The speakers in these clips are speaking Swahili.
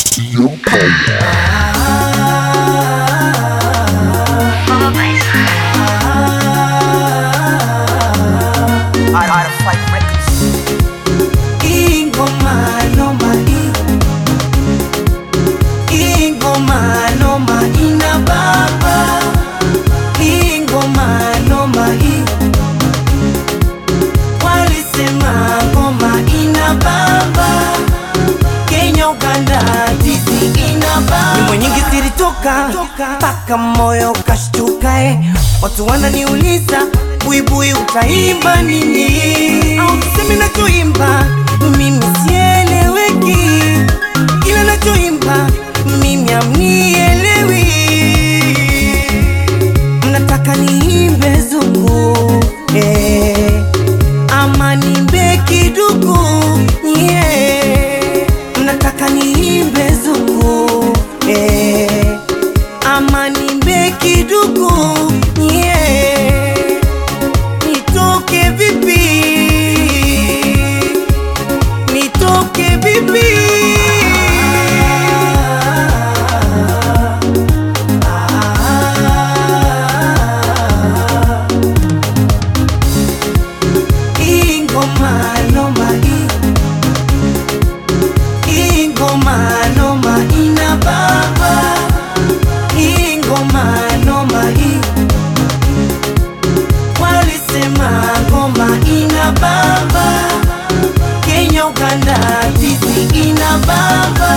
TM Power. Ingoma noma i Ingoma noma ina baba Ingoma noma i Walisema ngoma ina baba Kenya Uganda tizi ina baba Nyimbo nyingi zilitoka mpaka moyo kashtuka eh. Watu wananiuliza buibui utaimba nini au tuseme nachoimba mimi sieleweki kila nachoimba mimi amnielewi mnataka niimbe zungu eh, ama nimbe kidugu yeah. mnataka niimbe zungu eh, ama nimbe kidugu yeah. nitoke vipi nitoke vipi ingoma noma i ingoma noma ina baba ingoma noma i walisema ngoma ina baba Kenya Uganda tizi ina baba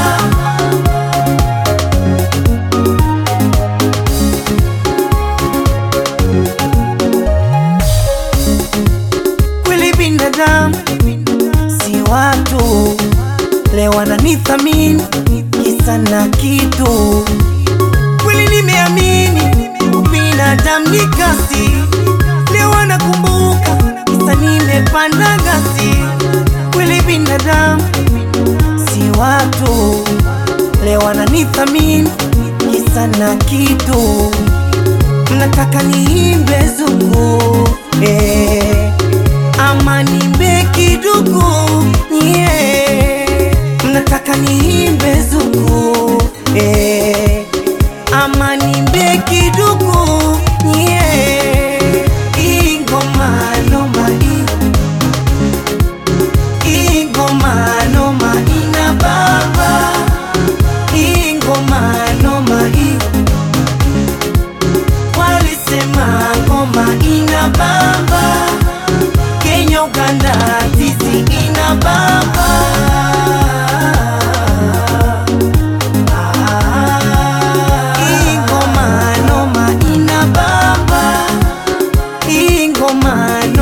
kweli binadamu si watu leo wananithamini kisa na kitu kweli nimeamini binadamu ni kasi leo wanakumbuka kisa nimepanda gasi kweli binadamu si watu leo wananithamini kisa na kitu mnataka niimbe zungu eh, ama nimbe kidugu yeah. mnataka niimbe zungu eh, ama nimbe kidugu yeah. ingoma noma i ingoma noma ina baba ingoma noma i walisema ngoma ina baba Kenya Uganda tizi ina baba ingoma noma ina baba ingoma